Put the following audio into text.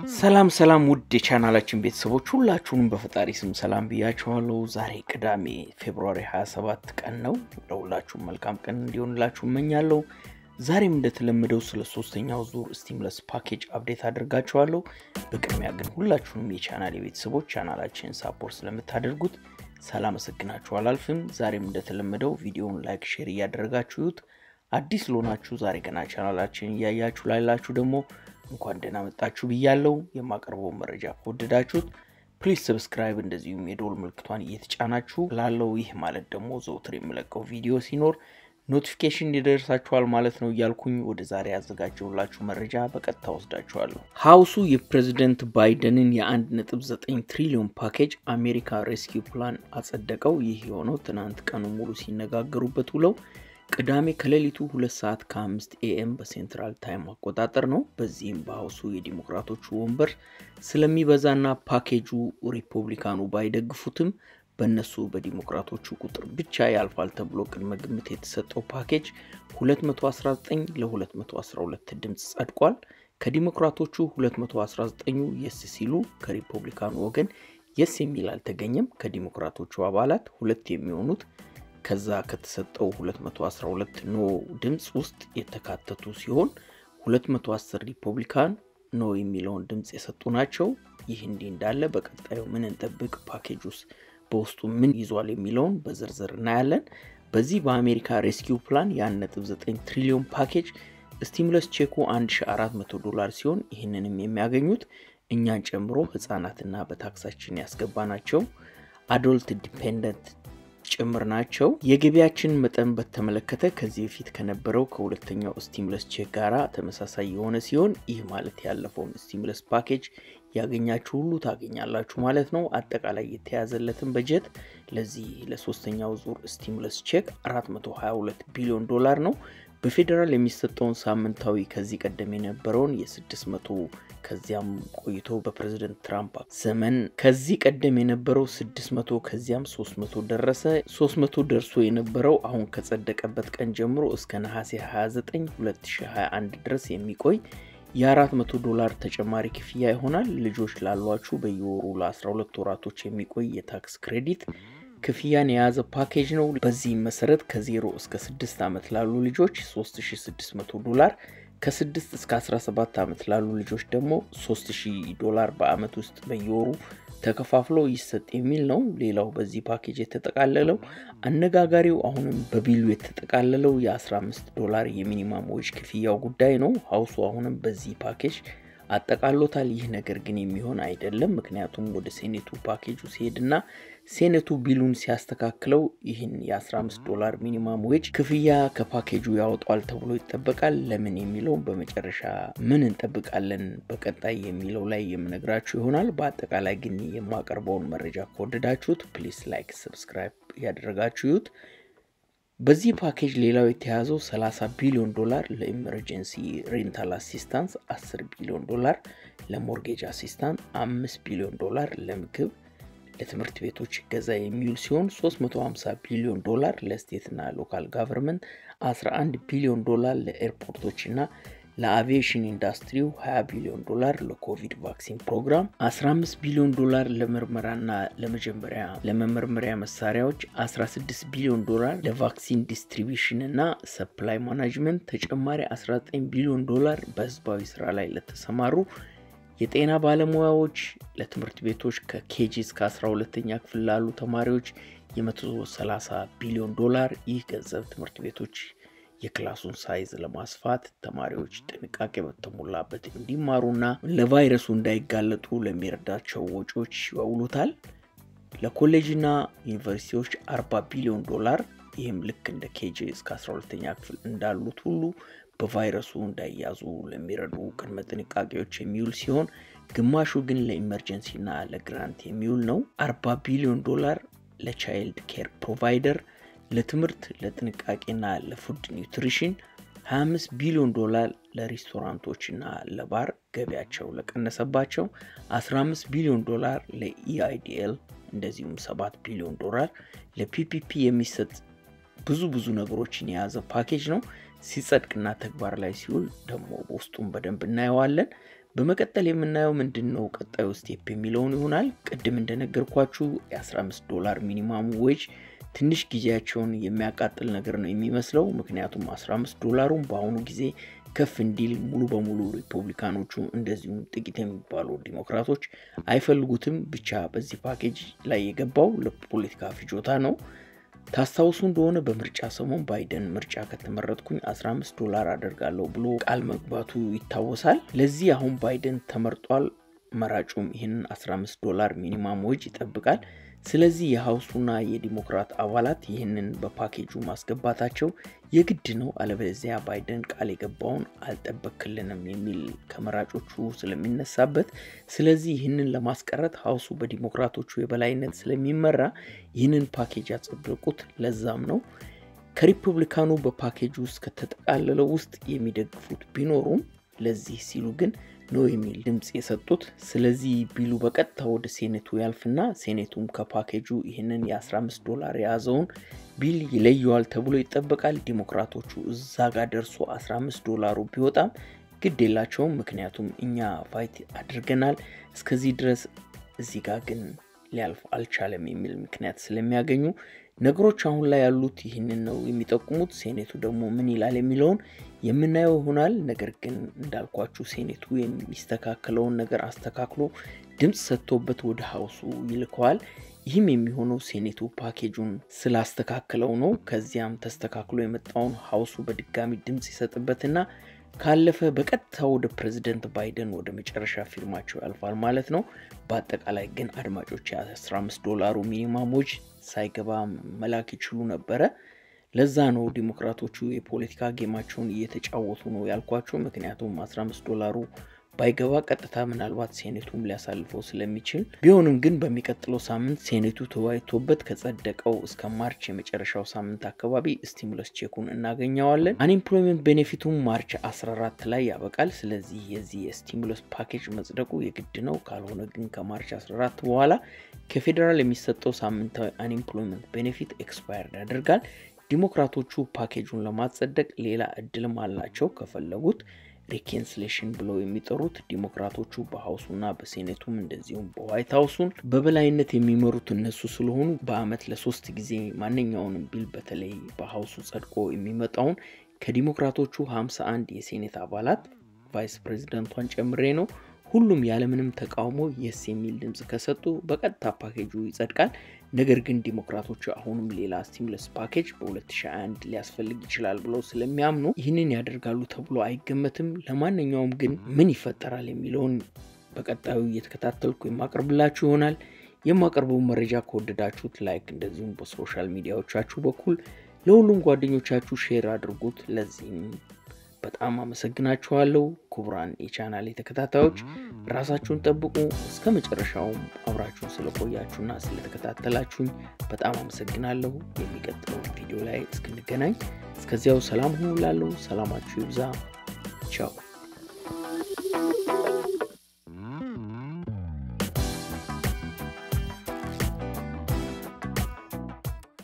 ሰላም ሰላም ውድ የቻናላችን ቤተሰቦች ሁላችሁንም በፈጣሪ ስም ሰላም ብያችኋለሁ። ዛሬ ቅዳሜ ፌብሩዋሪ 27 ቀን ነው። ለሁላችሁም መልካም ቀን እንዲሆንላችሁ እመኛለሁ። ዛሬም እንደተለመደው ስለ ሶስተኛው ዙር ስቲምለስ ፓኬጅ አፕዴት አድርጋችኋለሁ። በቅድሚያ ግን ሁላችሁንም የቻናል ቤተሰቦች ቻናላችን ሳፖርት ስለምታደርጉት ሳላመሰግናችሁ አላልፍም። ዛሬም እንደተለመደው ቪዲዮውን ላይክ፣ ሼር እያደረጋችሁት አዲስ ለሆናችሁ ዛሬ ገና ቻናላችን እያያችሁ ላላችሁ ደግሞ እንኳን ደህና መጣችሁ ብያለው። የማቀርበው መረጃ ከወደዳችሁት ፕሊዝ ሰብስክራይብ፣ እንደዚሁም የዶል ምልክቷን እየተጫናችሁ ላለው ይህ ማለት ደግሞ ዘውትር የምለቀው ቪዲዮ ሲኖር ኖቲፊኬሽን ይደርሳችኋል ማለት ነው እያልኩኝ ወደ ዛሬ ያዘጋጀውላችሁ መረጃ በቀጥታ ወስዳችኋለሁ። ሀውሱ የፕሬዚደንት ባይደንን የ1.9 ትሪሊዮን ፓኬጅ አሜሪካ ሬስኪው ፕላን አጸደቀው። ይህ የሆነው ትናንት ቀኑ ሙሉ ሲነጋገሩበት ውለው ቅዳሜ ከሌሊቱ ሁለት ሰዓት ከአምስት ኤኤም በሴንትራል ታይም አቆጣጠር ነው። በዚህም በሀውሱ የዲሞክራቶቹ ወንበር ስለሚበዛና ፓኬጁ ሪፐብሊካኑ ባይደግፉትም በእነሱ በዲሞክራቶቹ ቁጥር ብቻ ያልፋል ተብሎ ቅድመ ግምት የተሰጠው ፓኬጅ 219 ለ212 ድምፅ ጸድቋል። ከዲሞክራቶቹ 219ኙ የስ ሲሉ ከሪፐብሊካኑ ወገን የስ የሚል አልተገኘም። ከዲሞክራቶቹ አባላት ሁለት የሚሆኑት ከዛ ከተሰጠው 212 ኖ ድምፅ ውስጥ የተካተቱ ሲሆን 210 ሪፐብሊካን ኖ የሚለውን ድምፅ የሰጡ ናቸው። ይህ እንዲህ እንዳለ በቀጣዩ ምን እንጠብቅ፣ ፓኬጅ ውስጥ በውስጡ ምን ይዟል የሚለውን በዝርዝር እናያለን። በዚህ በአሜሪካ ሬስኪው ፕላን የ1.9 ትሪሊዮን ፓኬጅ ስቲሙለስ ቼኩ 1400 ዶላር ሲሆን ይህንንም የሚያገኙት እኛን ጨምሮ ህጻናትና በታክሳችን ያስገባናቸው አዶልት ዲፔንደንት ጭምር ናቸው። የገቢያችን መጠን በተመለከተ ከዚህ በፊት ከነበረው ከሁለተኛው ስቲሙለስ ቼክ ጋራ ተመሳሳይ የሆነ ሲሆን ይህ ማለት ያለፈውን ስቲሙለስ ፓኬጅ ያገኛችሁ ሁሉ ታገኛላችሁ ማለት ነው። አጠቃላይ የተያዘለትን በጀት ለዚህ ለሶስተኛው ዙር ስቲሙለስ ቼክ 422 ቢሊዮን ዶላር ነው። በፌዴራል የሚሰጠውን ሳምንታዊ ከዚህ ቀደም የነበረውን የ600 ከዚያም ቆይቶ በፕሬዝደንት ትራምፕ ዘመን ከዚህ ቀደም የነበረው 600 ከዚያም 300 ደረሰ። 300 ደርሶ የነበረው አሁን ከጸደቀበት ቀን ጀምሮ እስከ ነሐሴ 29 2021 ድረስ የሚቆይ የ400 ዶላር ተጨማሪ ክፍያ ይሆናል። ልጆች ላሏችሁ በየወሩ ለ12 ወራቶች የሚቆይ የታክስ ክሬዲት ክፍያን የያዘ ፓኬጅ ነው። በዚህም መሰረት ከ0 እስከ 6 ዓመት ላሉ ልጆች 3600 ዶላር ከ6 እስከ 17 ዓመት ላሉ ልጆች ደግሞ 3000 ዶላር በአመት ውስጥ በየወሩ ተከፋፍሎ ይሰጥ የሚል ነው። ሌላው በዚህ ፓኬጅ የተጠቃለለው አነጋጋሪው አሁንም በቢሉ የተጠቃለለው የ15 ዶላር የሚኒማም ዌጅ ክፍያው ጉዳይ ነው። ሀውሱ አሁንም በዚህ ፓኬጅ አጠቃሎታል። ይህ ነገር ግን የሚሆን አይደለም። ምክንያቱም ወደ ሴኔቱ ፓኬጁ ሲሄድና ሴኔቱ ቢሉን ሲያስተካክለው ይህን የ15 ዶላር ሚኒማም ዌጅ ክፍያ ከፓኬጁ ያወጣል ተብሎ ይጠበቃል። ለምን የሚለውን በመጨረሻ ምን እንጠብቃለን በቀጣይ የሚለው ላይ የምነግራችሁ ይሆናል። በአጠቃላይ ግን የማቀርበውን መረጃ ከወደዳችሁት ፕሊስ ላይክ፣ ሰብስክራይብ ያደረጋችሁት በዚህ ፓኬጅ ሌላው የተያዘው 30 ቢሊዮን ዶላር ለኢመርጀንሲ ሬንታል አሲስታንስ፣ 10 ቢሊዮን ዶላር ለሞርጌጅ አሲስታንስ፣ 5 ቢሊዮን ዶላር ለምግብ ለትምህርት ቤቶች እገዛ የሚውል ሲሆን 350 ቢሊዮን ዶላር ለስቴትና ሎካል ጋቨርንመንት፣ 11 ቢሊዮን ዶላር ለኤርፖርቶችና ለአቪዬሽን ኢንዱስትሪው 20 ቢሊዮን ዶላር ለኮቪድ ቫክሲን ፕሮግራም 15 ቢሊዮን ዶላር ለምርመራና ለመጀመሪያ ለመመርመሪያ መሳሪያዎች 16 ቢሊዮን ዶላር ለቫክሲን ዲስትሪቢሽን እና ሰፕላይ ማናጅመንት ተጨማሪ 19 ቢሊዮን ዶላር በህዝባዊ ስራ ላይ ለተሰማሩ የጤና ባለሙያዎች ለትምህርት ቤቶች ከኬጂ እስከ 12ኛ ክፍል ላሉ ተማሪዎች የ130 ቢሊዮን ዶላር ይህ ገንዘብ ትምህርት ቤቶች የክላሱን ሳይዝ ለማስፋት ተማሪዎች ጥንቃቄ በተሞላበት እንዲማሩና ለቫይረሱ እንዳይጋለጡ ለሚረዳቸው ወጪዎች ያውሉታል። ለኮሌጅና ዩኒቨርሲቲዎች 40 ቢሊዮን ዶላር ይህም ልክ እንደ ኬጂ እስከ 12ኛ ክፍል እንዳሉት ሁሉ በቫይረሱ እንዳይያዙ ለሚረዱ ቅድመ ጥንቃቄዎች የሚውል ሲሆን ግማሹ ግን ለኢመርጀንሲና ለግራንት የሚውል ነው። 40 ቢሊዮን ዶላር ለቻይልድ ኬር ፕሮቫይደር ለትምህርት ለጥንቃቄና ለፉድ ኒውትሪሽን 25 ቢሊዮን ዶላር ለሬስቶራንቶችና ለባር ገቢያቸው ለቀነሰባቸው 15 ቢሊዮን ዶላር ለኢአይዲኤል እንደዚሁም 7 ቢሊዮን ዶላር ለፒፒፒ የሚሰጥ ብዙ ብዙ ነገሮችን የያዘ ፓኬጅ ነው። ሲጸድቅና ተግባር ላይ ሲውል ደግሞ በውስጡም በደንብ እናየዋለን። በመቀጠል የምናየው ምንድን ነው ቀጣዩ ስቴፕ የሚለውን ይሆናል። ቅድም እንደነገርኳችሁ የ15 ዶላር ሚኒማም ዌጅ ትንሽ ጊዜያቸውን የሚያቃጥል ነገር ነው የሚመስለው። ምክንያቱም 15 ዶላሩን በአሁኑ ጊዜ ከፍ እንዲል ሙሉ በሙሉ ሪፐብሊካኖቹ እንደዚሁም ጥቂት የሚባሉ ዲሞክራቶች አይፈልጉትም። ብቻ በዚህ ፓኬጅ ላይ የገባው ለፖለቲካ ፍጆታ ነው። ታስታውሱ እንደሆነ በምርጫ ሰሞን ባይደን ምርጫ ከተመረጥኩኝ 15 ዶላር አደርጋለሁ ብሎ ቃል መግባቱ ይታወሳል። ለዚህ አሁን ባይደን ተመርጧል። መራጩም ይህንን 15 ዶላር ሚኒማም ወጅ ይጠብቃል። ስለዚህ የሀውሱና የዲሞክራት አባላት ይህንን በፓኬጁ ማስገባታቸው የግድ ነው። አለበለዚያ ባይደን ቃል የገባውን አልጠበክልንም የሚል ከመራጮቹ ስለሚነሳበት፣ ስለዚህ ይህንን ለማስቀረት ሀውሱ በዲሞክራቶቹ የበላይነት ስለሚመራ ይህንን ፓኬጅ ያጸደቁት ለዛም ነው። ከሪፐብሊካኑ በፓኬጅ ውስጥ ከተጠቃለለው ውስጥ የሚደግፉት ቢኖሩም ለዚህ ሲሉ ግን ነው የሚል ድምፅ የሰጡት። ስለዚህ ቢሉ በቀጥታ ወደ ሴኔቱ ያልፍና ሴኔቱም ከፓኬጁ ይህንን የ15 ዶላር የያዘውን ቢል ይለየዋል ተብሎ ይጠበቃል። ዲሞክራቶቹ እዛ ጋር ደርሶ 15 ዶላሩ ቢወጣም ግድ የላቸውም። ምክንያቱም እኛ ፋይት አድርገናል እስከዚህ ድረስ፣ እዚህ ጋር ግን ሊያልፍ አልቻለም የሚል ምክንያት ስለሚያገኙ ነገሮች አሁን ላይ ያሉት ይህንን ነው የሚጠቁሙት። ሴኔቱ ደግሞ ምን ይላል የሚለውን የምናየው ይሆናል። ነገር ግን እንዳልኳችሁ ሴኔቱ የሚስተካከለውን ነገር አስተካክሎ ድምፅ ሰጥቶበት ወደ ሀውሱ ይልከዋል። ይህም የሚሆነው ሴኔቱ ፓኬጁን ስላስተካከለው ነው። ከዚያም ተስተካክሎ የመጣውን ሀውሱ በድጋሚ ድምፅ ይሰጥበትና ካለፈ በቀጥታ ወደ ፕሬዚደንት ባይደን ወደ መጨረሻ ፊርማቸው ያልፋል ማለት ነው። በአጠቃላይ ግን አድማጮች የ15 ዶላሩ ሚኒማሞች ሳይገባ መላክ ይችሉ ነበረ። ለዛ ነው ዲሞክራቶቹ የፖለቲካ ጌማቸውን እየተጫወቱ ነው ያልኳቸው። ምክንያቱም 15 ዶላሩ ባይገባ ቀጥታ ምናልባት ሴኔቱም ሊያሳልፈው ስለሚችል ቢሆንም ግን በሚቀጥለው ሳምንት ሴኔቱ ተወያይቶበት ከጸደቀው እስከ ማርች የመጨረሻው ሳምንት አካባቢ ስቲሙለስ ቼኩን እናገኘዋለን። አንኤምፕሎይመንት ቤኔፊቱም ማርች 14 ላይ ያበቃል። ስለዚህ የዚህ የስቲሙለስ ፓኬጅ መጽደቁ የግድ ነው። ካልሆነ ግን ከማርች 14 በኋላ ከፌዴራል የሚሰጠው ሳምንታዊ አንኤምፕሎይመንት ቤኔፊት ኤክስፓየርድ ያደርጋል። ዲሞክራቶቹ ፓኬጁን ለማጸደቅ ሌላ እድልም አላቸው ከፈለጉት ሪኬንስሌሽን ብለው የሚጠሩት ዲሞክራቶቹ በሀውሱና በሴኔቱም እንደዚሁም በዋይት ሀውሱን በበላይነት የሚመሩት እነሱ ስለሆኑ በአመት ለሶስት ጊዜ ማንኛውንም ቢል በተለይ በሀውሱ ጸድቆ የሚመጣውን ከዲሞክራቶቹ 51 የሴኔት አባላት ቫይስ ፕሬዚደንቷን ጨምሬ ነው ሁሉም ያለምንም ተቃውሞ የስ የሚል ድምፅ ከሰጡ በቀጥታ ፓኬጁ ይጸድቃል። ነገር ግን ዲሞክራቶቹ አሁንም ሌላ ስቲሙለስ ፓኬጅ በ2021 ሊያስፈልግ ይችላል ብለው ስለሚያምኑ ይህንን ያደርጋሉ ተብሎ አይገመትም። ለማንኛውም ግን ምን ይፈጠራል የሚለውን በቀጣዩ እየተከታተልኩ የማቀርብላችሁ ይሆናል። የማቀርበው መረጃ ከወደዳችሁት ላይክ፣ እንደዚሁም በሶሻል ሚዲያዎቻችሁ በኩል ለሁሉም ጓደኞቻችሁ ሼር አድርጉት። ለዚህም በጣም አመሰግናችኋለሁ። ክቡራን የቻናል ተከታታዮች ራሳችሁን ጠብቁ። እስከ መጨረሻውም አብራችሁን ስለቆያችሁና ስለተከታተላችሁኝ በጣም አመሰግናለሁ። የሚቀጥለው ቪዲዮ ላይ እስክንገናኝ እስከዚያው ሰላም ሁኑ። ላለው ሰላማችሁ ይብዛ። ቻው